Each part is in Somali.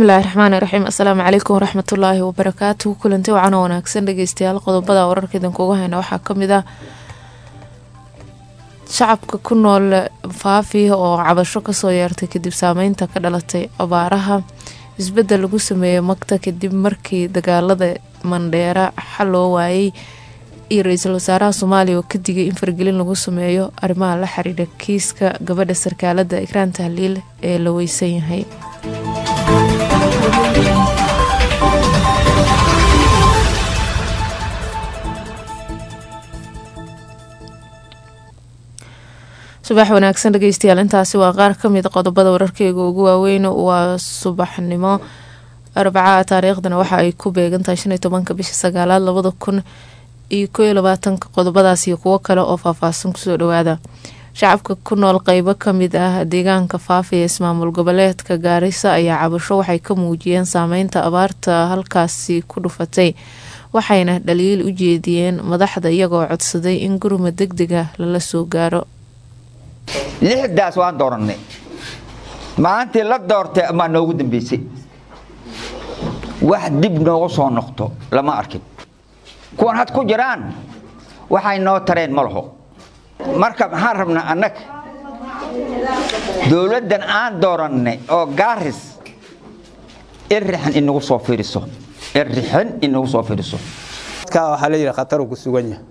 bismillaahi raxmaani raxiim assalaamu calaykum waraxmatullaahi wabarakaatu kulanti wacan oo wanaagsan dhegeystayaal qodobada wararka idinkuga hayna waxaa kamid ah shacabka ku nool faafi oo cabasho kasoo yeertay kadib saameynta ka dhalatay abaaraha isbedel lagu sameeyey magta kadib markii dagaalada mandheera xal loo waayay iyo ra-iisul wasaaraha soomaaliya oo ka digay in fargelin lagu sameeyo arrimaha la xiriira kiiska gabadha sarkaalada ikraan tahliil ee la weysan yahay subax wanaagsan dhegeystayaal intaasi waa qaar kamid qodobada wararkeyga ugu waaweyn waa subaxnimo arbacaa taariikhdana waxa ay ku beegantahay shan iyo tobanka bisha sagaalaad labada kun iyo koo iyo labaatanka qodobadaas iyo kuwo kale oo faahfaahsan kusoo dhawaada shacabka ku nool qeybo kamid ah deegaanka faafi ee ismaamul goboleedka gaarisa ayaa cabasho waxay ka muujiyeen saameynta abaarta halkaasi ku dhufatay waxayna dhaliil u jeediyeen madaxda iyagoo codsaday in gurma deg dega lala soo gaaro lixdaas waan doorannay maalintii la doortay amaa noogu dambeysay wax dib noogu soo noqto lama arkin kuwan had ku jiraan waxay noo tareen ma laho marka maxaan rabnaa annaga dowladdan aan doorannay oo gaaris irixan inagu soo fiiriso irixan inagu soo fiiriso waxaa la yidhi khataruu ku sugan yahay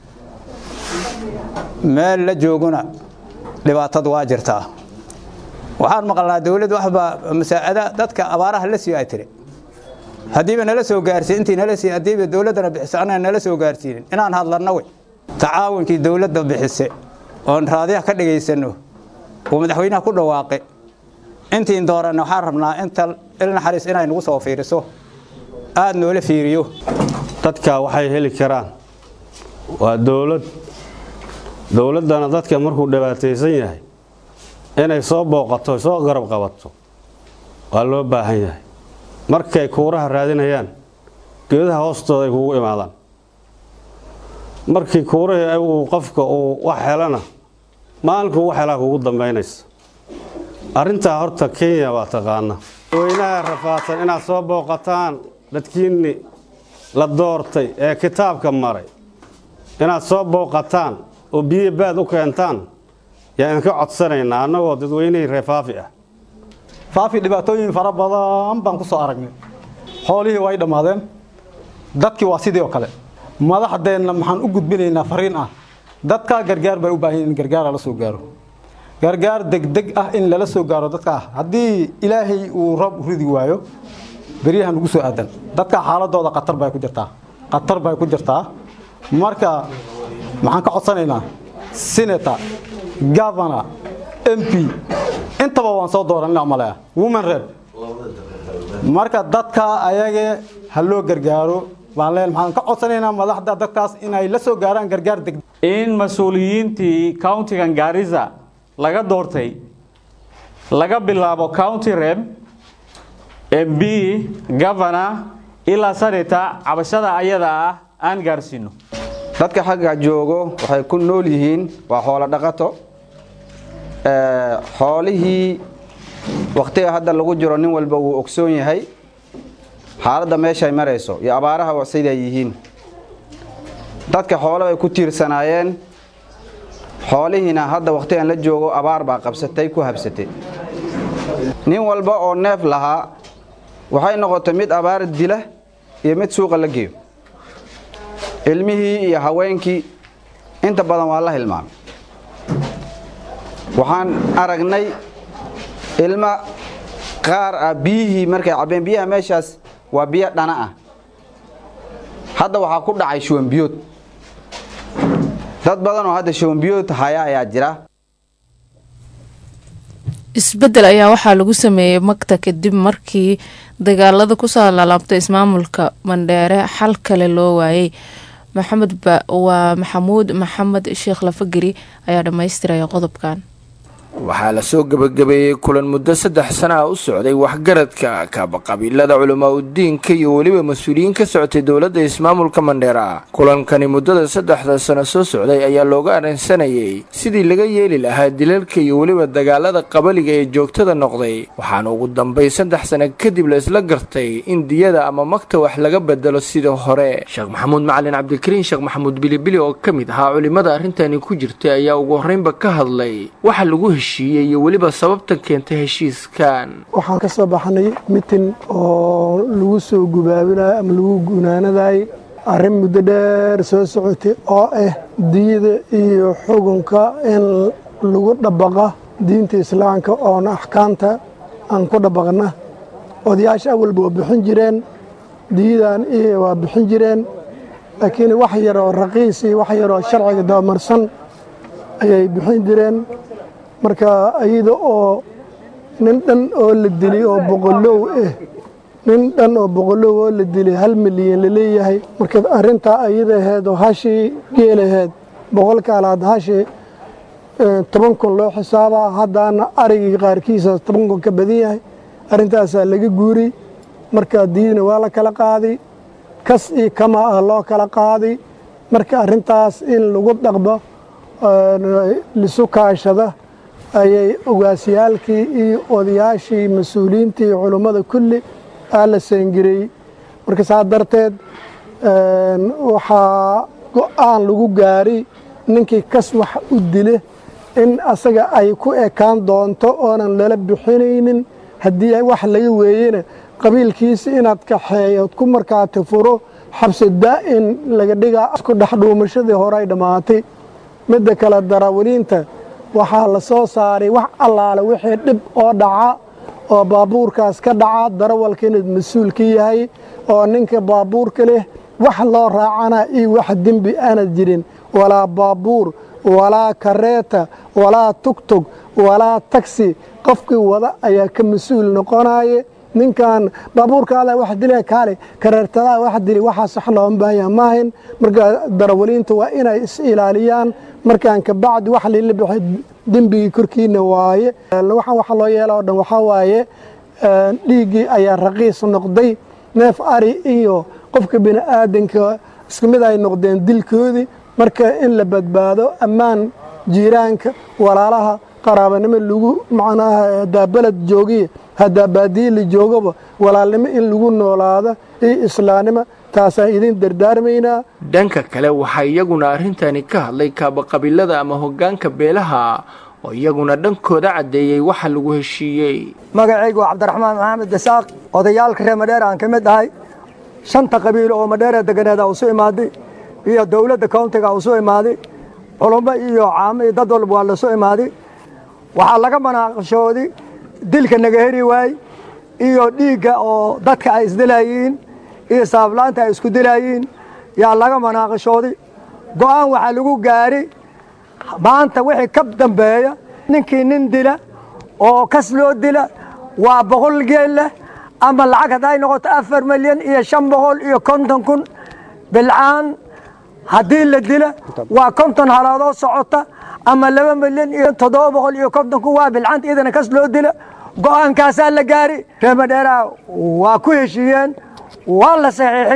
meel la jooguna dhibaatadu waa jirtaa waxaan maqalnaa dowladdu waxba masaa'ada dadka abaaraha la sii ay tiri haddiiba nala soo gaarsiin intii nala sii haddiiba dowladdana bixiso anaan nala soo gaarsiinin inaan hadlanna wey tacaawunkii dowladda bixise oon raadiyaha ka dhagaysano uu madaxweynaha ku dhawaaqe intiin dooranna waxaan rabnaa inta ilnaxariis inay nagu soo fiiriso aada noola fiiriyo dadka waxay heli karaan waa dowlad dowladdana dadka markuu dhibaataysan yahay inay soo booqato soo garab qabato waa loo baahan yahay markay kuuraha raadinayaan geedaha hoostooda ay kugu imaadaan markii kuurahii uu qofka uu wax helana maalinkuu wax helaa kugu dambaynaysa arrintaa horta kenya waa taqaana weynaha rafaadsan inaad soo booqataan dadkiinni la doortay ee kitaabka maray inaad soo booqataan oo biyo baad u keentaan yaa idinka codsanaynaa annagoo dadweynihii reer faafi ah faafi dhibaatooyin fara badan baan ku soo aragnay xoolihii way dhammaadeen dadkii waa sidii oo kale madaxdeenna maxaan u gudbinaynaa fariin ah dadkaa gargaar bay u baahan in gargaar lala soo gaaro gargaar degdeg ah in lala soo gaaro dadkaa haddii ilaahay uu roob u ridi waayo beryahan ugu soo aadan dadkaa xaaladooda khatar bay ku jirtaa khatar bay ku jirtaa marka maxaan ka codsanaynaa senator governor m p intaba waan soo dooranina malea woman rep marka dadka ayage ha loo gargaaro baan leen maxaan ka codsanaynaa madaxda dadkaas inay la soo gaaraan gargaar deg in mas-uuliyiintii countigan gaarisa laga doortay laga bilaabo county rep m b governor ilaa senator cabashada ayada ah aan gaarsiino dadka xagga joogo waxay ku nool yihiin waa xoolo dhaqato xoolihii wakhtiga hadda lagu jiro nin walba wuu ogsoon yahay xaaladda meeshay marayso iyo abaaraha siday yihiin dadka xoolo bay ku tiirsanaayeen xoolihiina hadda wakhtigan la joogo abaar baa qabsatay ku habsatay nin walba oo neef lahaa waxay noqotay mid abaar dila iyo mid suuqa la geeyo ilmihii iyo haweenkii inta badan waa la hilmaamay waxaan aragnay ilma qaar ah biyihii markay cabbeen biyaha meeshaas waa biyo dhana ah hadda waxaa ku dhacay shuwanbiyood dad badan oo hadda shuwanbiyood haya ayaa jira isbedel ayaa waxaa lagu sameeyey magta kadib markii dagaalada kusoo lalaabtay ismaamulka mandheere xal kale loo waayay maxamed waa maxamuud maxamed sheekh lafageri ayaa dhammaystiraya qodobkan waxaa lasoo gebagabeeyey kulan muddo saddex sana ah u socday waxgaradka kaabaqabiilada culamaa udiinka iyo weliba mas-uuliyiin ka socotay dowladda ismaamulka mandheera kulankani muddada saddexda sano soo socday ayaa looga arrinsanayay sidii laga yeeli lahaa dilalka iyo weliba dagaalada qabaliga ee joogtada noqday waxaana ugu dambay saddex sano kadib la isla gartay in diyada ama magta wax laga bedelo sida hore sheekh maxamuud macalin cabdikariin sheekh maxamuud bilibili oo ka mid ahaa culimmada arrintani ku jirtay ayaa ugu horreynba ka hadlay waxa lagu heshiiyey iyo weliba sababtan keentay heshiiskan waxaan ka soo baxnay mitin oo lagu soo gubaabinayo ama lagu gunaanadayo arrin muddo dheer soo socotay oo ah diyada iyo xukunka in lagu dhabaqa diinta islaamka oona axkaamta aan ku dhabaqna odayaasha awalba waa bixin jireen diyadan iyo waa bixin jireen laakiin wax yaroo raqiis iyo wax yaroo sharciga dabamarsan ayay bixin jireen marka iyada oo nin dhan oo la dilay oo boqolow ah nin dhan oo boqolow oo la dilay hal milyan la leeyahay marka arrintaa ayada ahayd oo hashii geelaheed boqolka alaad hashii toban kun loo xisaabaa haddaana arigii qaarkiisa toban kun ka badan yahay arrintaasaa laga guuriy marka diidna waa la kala qaaday kas iyo kama ah loo kala qaaday marka arrintaas in lagu dhaqmo lisu kaashada ayay ogaasyaalkii iyo odayaashii mas-uuliyiintii iyo culummada kulli aa la saangareeyey marka saa darteed waxaa go-aan lagu gaari ninkii kas wax u dile in asaga ay ku ekaan doonto oonan lala bixinaynin haddii wax laga weeyena qabiilkiisa inaad kaxeeyood ku markaati furo xabsi daa'in laga dhigaa isku dhexdhuumashadii hore ay dhammaatay midda kale darawaliinta waxaa la soo saaray wax allaale wixii dhib oo dhaca oo baabuurkaas ka dhaca darawalka inaad mas-uul ka yahay oo ninka baabuurka leh wax loo raacana iyo wax dembi aanad jirin walaa baabuur walaa kareeta walaa tugtug walaa tagsi qofkii wada ayaa ka mas-uul noqonaye ninkan baabuurkaada wax dila kaale kareertadaa wax dili waxaas wax looma baahaya maahayn marka darawaliinta waa inay is ilaaliyaan markaan kabacdi wax lila baxay dembigii korkiina waaye waxaan waxa loo yeela oo dhan waxaa waaye dhiiggii ayaa raqiis noqday neef ari iyo qofka bini aadanka isku mid ay noqdeen dilkoodii marka in la badbaado ammaan jiiraanka walaalaha qaraabanimo lagu macnaha haddaa beled joogiya haddaa baadiye la joogaba walaalnimo in lagu noolaado iyo islaamnimo taasaan idin dardaarmaynaa dhanka kale waxaa iyaguna arrintani ka hadlay kaabaqabiilada ama hoggaanka beelaha oo iyaguna dhankooda caddeeyey waxa lagu heshiiyey magacaygu waa cabdiraxmaan maxamed dasaaq odayaalka reer madheer aan ka mid ahay shanta qabiilo oo madheera deganeeda usu imaaday iyo dowladda countiga usu imaaday culummo iyo caamo iyo dad walba waa lasu imaaday waxaa laga manaaqashooday dilka naga heri waay iyo dhiigga oo dadka ay isdilayiin iyo saaflaanta ay isku dilayiin yaa laga manaaqashooday go'aan waxaa lagu gaari maanta wixii ka dambeeya ninkii nin dila oo kas loo dila waa boqol geel leh ama lacag hadday noqoto afar milyan iyo shan boqol iyo konton kun bilcaan haddii la dila waa konton halaadoo socota ama laba milyan iyo toddoba boqol iyo konton kun waa bilcaanta iyadana kas loo dila go'aankaasaa la gaari reemadheeraa waa ku heshiiyeen waa la saxiixi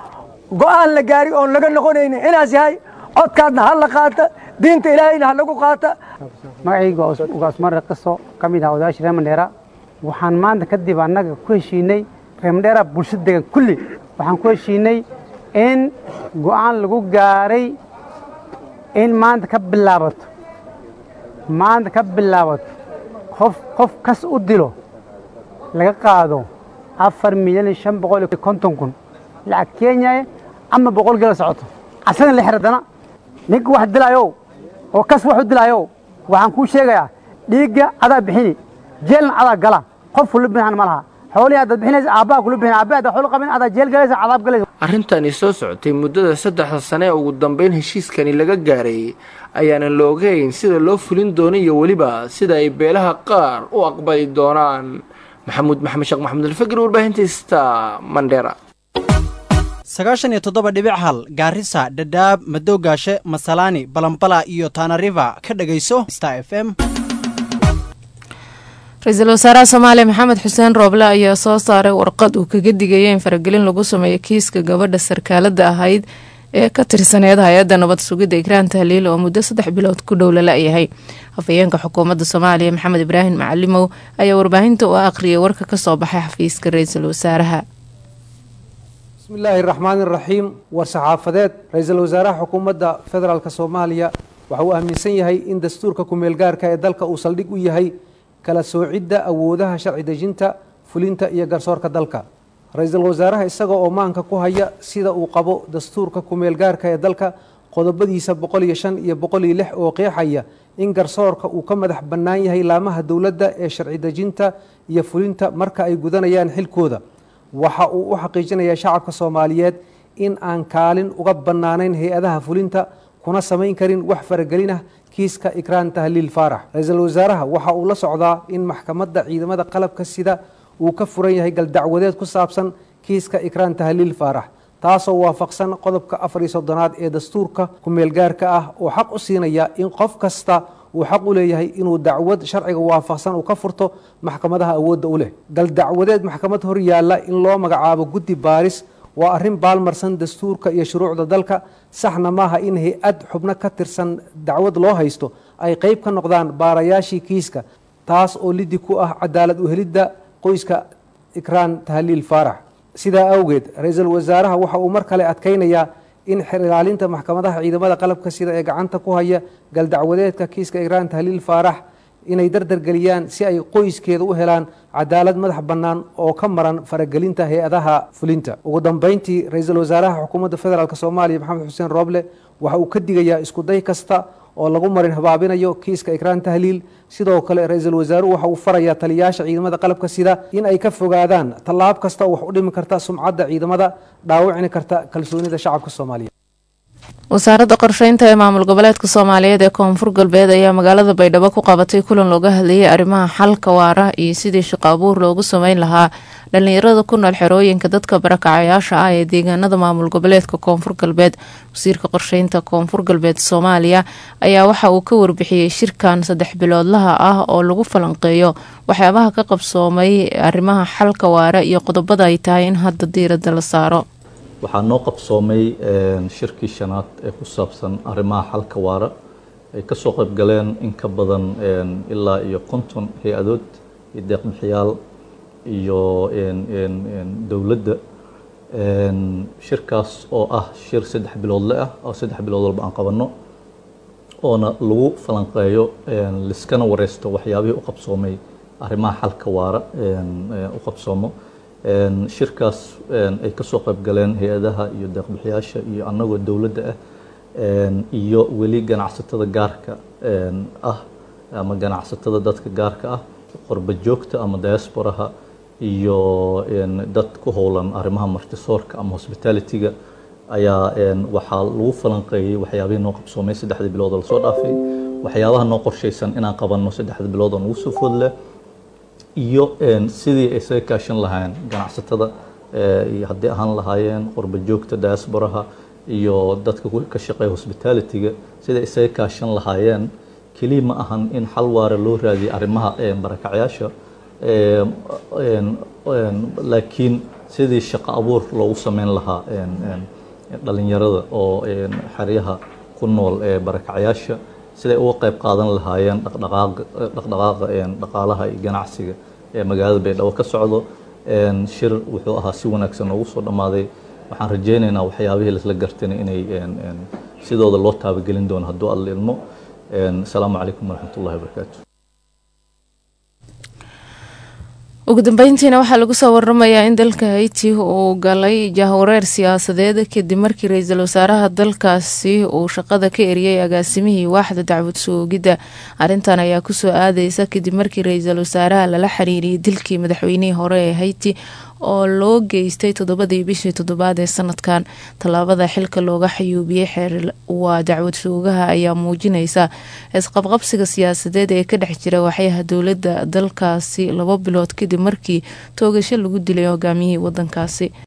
go'aan la gaari oon laga noqonaynin inaas yahay codkaadna ha la qaata diinta ilaahayna ha lagu qaata magacayga ugaasmare qiso ka mid ah odayaasha reer mandheera waxaan maanta kadib annaga ku heshiinay reer mandheera bulshada degan kulli waxaan ku heshiinay in go'aan lagu gaaray in maanta ka bilaabato maanta ka bilaabato qof qof kas u dilo laga qaado afar milyan iyo shan boqol iyo konton kun lacag kenya ama boqol gela socoto asagana la xiradana ninka wax dilayow oo kas wax u dilayow waxaan kuu sheegayaa dhiigga adaa bixini jeelna adaa gala qof kula bixin ma laha xoolihii haddaad bixinaysa aabbaha kula bixin aabbaha haddaad xoolo qabin adaa jeel galaysa cadaab galaysa arrintani soo socotay muddada saddexda sane ee ugu dambeyn heshiiskani laga gaaray ayaanan la ogeyn sida loo fulin doono iyo weliba sida ay beelaha qaar u aqbali doonaan maxamuud maxamed sheekh maxamed alfagir warbaahinta sta mandera sagaashan iyo toddoba dhibic hal gaarisa dhadhaab madowgaashe masalaani balambala iyo tanariva ka dhegayso star f m ra-iisul wasaaraha soomaaliya maxamed xuseen rooble ayaa soo saaray warqad uu kaga digaya in faragelin lagu sameeyo kiiska gabadha sarkaalada ahayd ee ka tirsaneed hay-adda nabad sugidda ikraan tahliil oo muddo saddex bilood ku dhow lala-yahay hafayeenka xukuumadda soomaaliya maxamed ibraahim macalimow ayaa warbaahinta u aqriyay warka kasoo baxay xafiiska ra-iisul wasaaraha bismillaahi raxmaani raxiim war saxaafadeed ra-iisul wasaaraha xukuumadda federaalk soomaaliya waxa uu aaminsan yahay in dastuurka ku-meelgaarka ee dalka uu saldhig u yahay kala soocidda awoodaha sharci dejinta fulinta iyo garsoorka dalka ra-iisul wasaaraha isaga oo maanka ku haya sida uu qabo dastuurka ku-meelgaarka ee dalka qodobadiisa boqol iyo shan iyo boqol iyo lix oo qeexaya in garsoorka uu ka madax bannaan yahay laamaha dowladda ee sharci dejinta iyo fulinta marka ay gudanayaan xilkooda waxa uu u xaqiijinayaa shacabka soomaaliyeed in aan kaalin uga bannaanayn hay-adaha fulinta kuna samayn karin wax faragelin ah kiiska ikraan tahliil faarax ra-iisul wasaaraha waxa uu la socdaa in maxkamadda ciidamada qalabka sida uu ka furan yahay galdacwadeed ku saabsan kiiska ikraan tahliil faarax taasoo waafaqsan qodobka afar iyo soddonaad ee dastuurka ku-meelgaarka ah oo xaq u siinaya in qof kasta uu xaq u leeyahay inuu dacwad sharciga waafaqsan uu ka furto maxkamadaha awoodda u leh galdacwadeed maxkamad hor yaalla in loo magacaabo guddi baaris waa arrin baalmarsan dastuurka iyo shuruucda dalka saxna maaha in hay-ad xubno ka tirsan dacwad loo haysto ay qeyb ka noqdaan baarayaashii kiiska taas oo lidi ku ah cadaalad u helidda qoyska ikraan tahliil faarax sidaa awgeed ra-iisul wasaaraha waxa uu mar kale adkaynayaa in xer ilaalinta maxkamadaha ciidamada qalabka sida ee gacanta ku haya galdacwadeedka kiiska ikraan tahliil faarax inay dardargeliyaan si ay qoyskeeda u helaan cadaalad madax bannaan oo ka maran faragelinta hay-adaha fulinta ugu dambeyntii ra-iisul wasaaraha xukuumadda federaalk soomaaliya maxamed xuseen rooble waxa uu ka digayaa iskuday kasta oo lagu marin habaabinayo kiiska ikraan tahliil sidoo kale ra-iisul wasaaruhu waxa uu farayaa taliyayaasha ciidamada qalabka sida in ay ka fogaadaan tallaab kasta oo wax u dhimi karta sumcadda ciidamada dhaawicni karta kalsoonida shacabka soomaaliya wasaaradda qorsheynta ee maamul goboleedka soomaaliyeed ee koonfur galbeed ayaa magaalada baydhabo ku qabatay kulan looga hadlayay arrimaha xalka waara iyo sidii shaqo abuur loogu sameyn lahaa dhalinyarada ku nool xerooyinka dadka barakacayaasha ah ee deegaanada maamul goboleedka koonfur galbeed wasiirka qorsheynta koonfur galbeed soomaaliya ayaa waxa uu ka warbixiyey shirkan saddex biloodlaha ah oo lagu falanqeeyo waxyaabaha ka qabsoomay arrimaha xalka waara iyo qodobada ay tahay in hadda diirada la saaro waxaa noo qabsoomay shirkii shanaad ee ku saabsan arrimaha xalka waara ay ka soo qayb galeen in ka badan ilaa iyo konton hay-adood iyo deeqbixiyaal iyo dowladda shirkaas oo ah shir saddex biloodle ah oo saddex bilood walba aan qabanno oona lagu falanqeeyo liskana wareysto waxyaabihii u qabsoomay arrimaha xalka waara u qabsoomo shirkaas ay ka soo qayb galeen hay-adaha iyo deeqbixiyaasha iyo annagoo dowladda ah iyo weli ganacsatada gaarka ah ama ganacsatada dadka gaarka ah qorba joogta ama diasporaha iyo dad ku howlan arrimaha martisoorka ama hospitalityga ayaa waxaa lagu falanqeeyey waxyaabihii noo qabsoomay saddexdii bilood oo lasoo dhaafay waxyaabaha noo qorshaysan inaan qabanno saddexda bilood oo nagu soo foodleh iyo sidii ay isaga kaashan lahaayeen ganacsatada haddii ahaan lahaayeen qorba joogta diasporaha iyo dadka ka shaqeeya hospitalityga siday isaga kaashan lahaayeen keliya ma ahan in xal waara loo raadiyo arrimaha barakacyaasha laakiin sidii shaqo abuur loogu sameyn lahaa dhalinyarada oo xeryaha ku nool ee barakacyaasha siday uga qayb qaadan lahaayeen dhaqdhaqaaqa dhaqaalaha iyo ganacsiga ee magaalada baydhabo ka socdo shir wuxuu ahaa si wanaagsan noogu soo dhammaaday waxaan rajaynaynaa waxyaabihii lasla gartayna inay sidooda loo taabagelin doono hadduu alla ilmo asalaamu calaykum waraxmat ullahi wabarakaatu ugu dambeyntiina waxaa lagu soo waramayaa in dalka haiti uu galay jahwareer siyaasadeed kadib markii ra-iisul wasaaraha dalkaasi uu shaqada ka eriyey agaasimihii waaxda dacwad soogidda arrintan ayaa kusoo aadeysa kadib markii ra-iisul wasaaraha lala xiriiriyay dilkii madaxweynihii hore ee haiti oo loo geystay toddobadii bishii toddobaad ee sanadkan tallaabada xilka looga xayuubiyey xeer waa dacwad soogaha ayaa muujineysa isqabqabsiga siyaasadeed ee ka dhex jira waxyaha dowladda dalkaasi labo bilood kadib markii toogasho lagu dilay hogaamiyihii wadankaasi